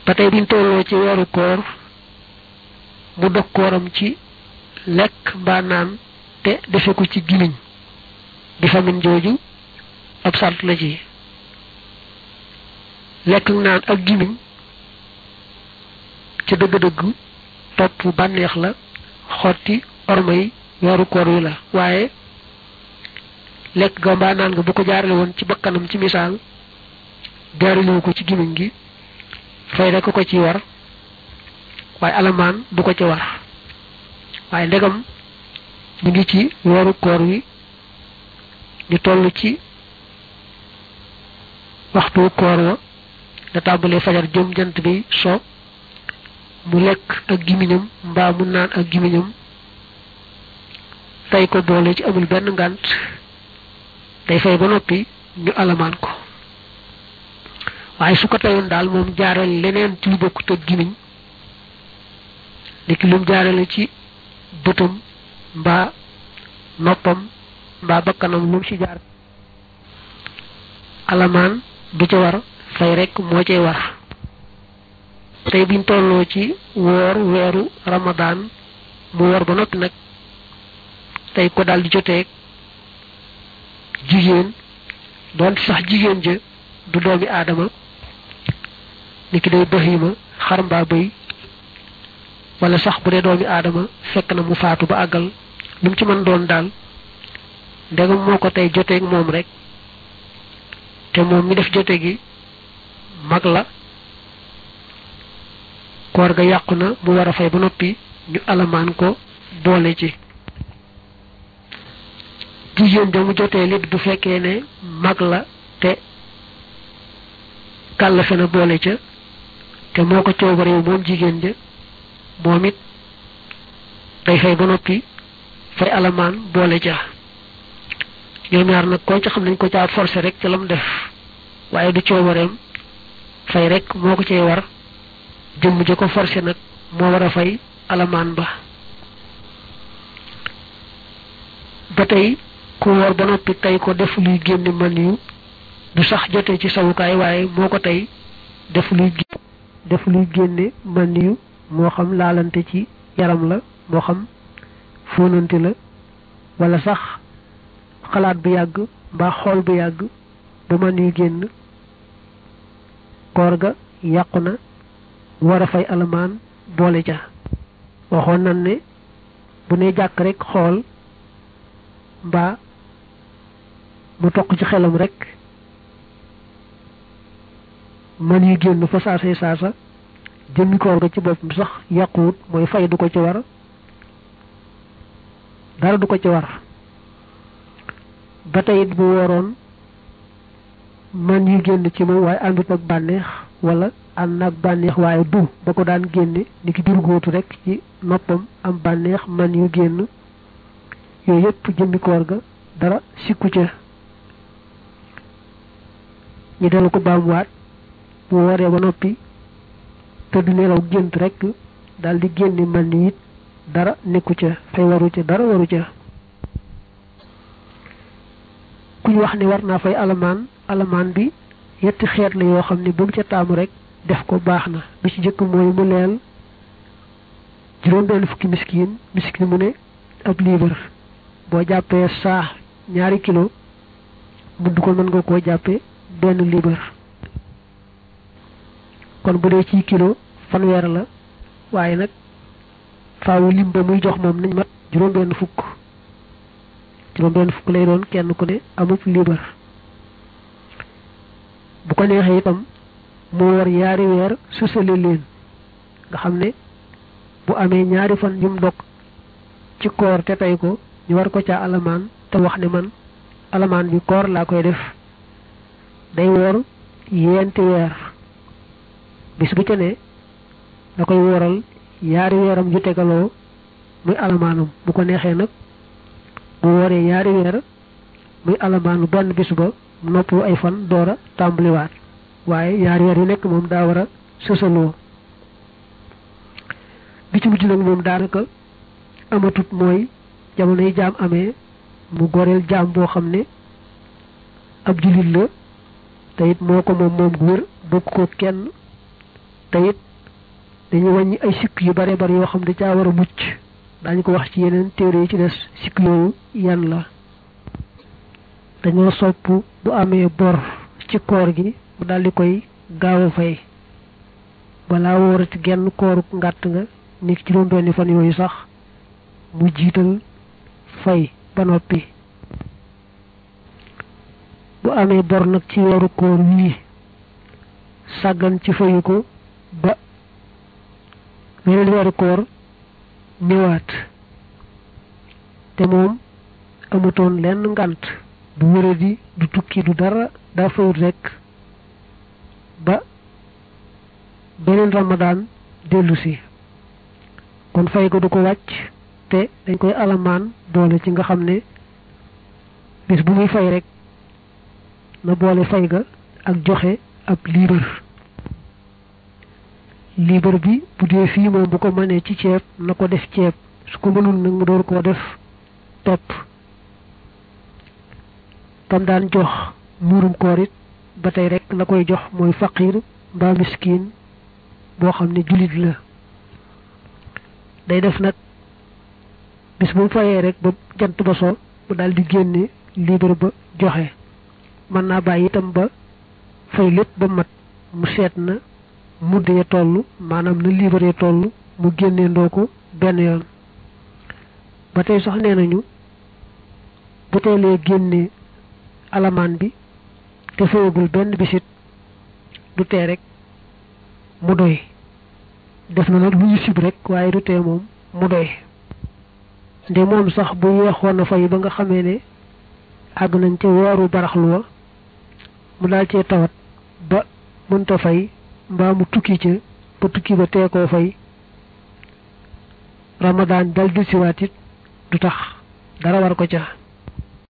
ba tey biñ tolloo ci weeru koor mu dog kooram ci lekk mbaa naan te defe ko ci gimiñ di famin jooju ab sart la ci lekk naan ak gimiñ ci dëgg-dëgg topp bànneex la xotti ormay weeru koor wi la waaye lekk ga mbaa naan nga bu ko jaarale woon ci bakkanam ci misaal jaaralewu ko ci gimiñ gi fay rek ko ci war waaye alamaan du ko ci war waaye ndegam ñu ngi ci weeru koor wi ñu toll ci waxtu koor wa da tàmbalee fajar jëm jant bi so mu lekk ak gimiñam mbaa mu naan ak gimiñam tey ko boole ci amul benn ngànt day fay ba noppi ñu alamaan ko waaye su ko teyoon daal moom jaarale leneen ci lu bokkut ak gimiñ niki lum jaarale ci bëtam mbaa noppam mbaa bakkanam lum ci jaar alamaan du ca war fay rek moo cay war tey biñ tolloo ci woor weeru ramadaan mu woor ba noppi nag tey ko daal di joteeg jigéen doon sax jigéen ja du doomi aadama niki day bahima xar mbaa bëy wala sax bu dee doomi aadama fekk na mu faatu ba àggal lu mu ci mën doon daal ndegam moo ko tey joteeg moom rek te moom mi def jote gi mag la koor ga yàqu na mu war a fay ba noppi ñu alamaan ko boole ci jigéen ja mu jotee lit du fekkee ne mag la te kàllafe na boole ca te moo ko coobarewu moom jigéen ja moom it day fay ba noppi fay alamaan boole ca ñoom ñaar nag koo ca xam nañ ko caa forcé rek ca lam def waaye du coobareem fay rek moo ko cay war jëmm ja ko forcé nag moo war a fay alamaan ba ba tey ku woor ba noppi tey ko def luy génne man yu du sax jote ci sawukaay waaye moo ko tey def luy def luy génne man yu moo xam laalante ci yaram la moo xam fóonante la wala sax xalaat bu yàgg mbaa xool bu yàgg ba man yu génn koor ga yàqu na war a fay alamaan boole ca waxoon nan ne bu ne jàkk rek xool mbaa mu toq ci xelam rek man yu génn fa saasay saasa jëmmi koor ga ci boppam sax yàquwut mooy fay du ko ci war dara du ko ci war ba tey it bu woroon man yu génn ci moom waaye àndut ak bànneex wala ànd ak bànneex waaye du ba ko daan génne ni ki durgóotu rek ci noppam am bànneex man yu génn yooyu yëpp jëmmi koor ga dara sikku ca ñu dellu ko baamuwaat bu wooree ba noppi te du nelaw gént rek daal di génne man ni it dara nekku ca fay waru ca dara waru ca kuñ wax ne war naa fay alamaan alamaan bi yetti xeet la yoo xam ne bu mu ca taamu rek def ko baax na bi ci jëkk mooy mu leel juróom benn fukki miskin miskin mu ne ab liibar boo jàppee saa ñaari kilo mudd ko mën nga koo jàppee benn liibar kon bu dee ci kilo fanweer la waaye nag faawu lim ba muy jox moom nañ mat juróom benn fukk juróom benn fukk lay doon kenn ku ne amub liibar bu ko neexee itam moo war ñaari weer susale leen nga xam ne bu amee ñaari fan yum dog ci koor te tey ko ñu war ko caa alamaan te wax ne man alamaan bi koor laa koy def day woor yeenti weer bis bu ca ne da koy wooral yaari weeram yu tegaloo muy alamaanum bu ko neexee nag bu wooree yaari weer muy alamaanu benn bis ba noppu ay fan door a tàmbaliwaat waaye yaari weer yu nekk moom daa war a sësaloo bi ci mujj nag moom daanaka amatut mooy jamono yi jaam amee mu goreel jaam boo xam ne ab jullit la te it moo ko moom moom gu wér bokk ko kenn te it dañu wàññi ay sikk yu bare bari yoo xam ne caa war a mucc daañu ko wax ci yeneen téere yi ci des sikk yooyu yan la dañoo sopp bu amee bor ci koor gi mu daldi koy gaaw a fay balaa wóorati genn kooruk ngàtt nga nekk ci doon benni fan yooyu sax mu jiital fay ba noppi bu amee bor nag ci weeru koor wii sàggan ci fayu ko ba weneen weeru koor ñëwaat te moom amutoon lenn ngànt du wéradi du tukki du dara daa fayut rekk ba beneen ramadaan dellu si kon fay ko du ko wàcc te dañ koy alamaan boole ci nga xam ne bis bu muy fay rek na boole fay ga ak joxe ab liibar liibar bi bu dee fii moom bu ko mënee ci ceeb na ko def ceeb su ko mënul nag mu door koo def pepp kam daan jox muurum koor it ba tey rek la koy jox mooy faqiir mbaa miskin boo xam ne jullit la day def nag bis bu mu fayee rek ba jant ba so mu daal di génne liibar ba joxe mën naa bàyyi itam ba fay lépp ba mat mu seet na mudd ya toll maanaam na liibar ya toll mu génnee ndoo ko benn yoon ba tey sax nee nañu bu teelee génne alamaan bi te fayagul benn bisit du tee rek mu doy def na nag lu ñu sib rek waaye du tee moom mu doy nde moom sax bu yeexoon na fay ba nga xamee ne àgg nañ ca weeru baraxlu wa mu daal cee tawat ba mënta fay mbaa mu tukki ca ba tukki ba tee koo fay ramadaan dal dil siwaat it du tax dara war ko ca